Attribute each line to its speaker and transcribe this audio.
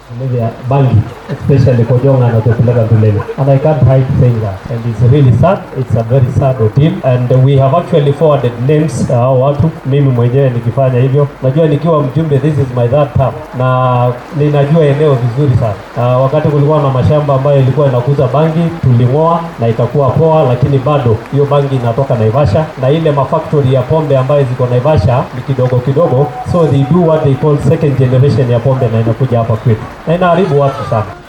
Speaker 1: kulevya bangi especially Kojonga anatupeleka mbeleni and I can't hide saying that and it's really sad it's a very sad ordeal and we have actually forwarded names uh, hao watu mimi mwenyewe nikifanya hivyo najua nikiwa mjumbe this is my third term na ninajua eneo vizuri sana uh, wakati kulikuwa na mashamba ambayo ilikuwa inakuza bangi tuling'oa na ikakuwa poa lakini bado hiyo bangi inatoka Naivasha na ile mafactory ya pombe ambayo ziko Naivasha ni kidogo kidogo so they do what they call second generation ya pombe na inakuja hapa kwetu na inaharibu watu sana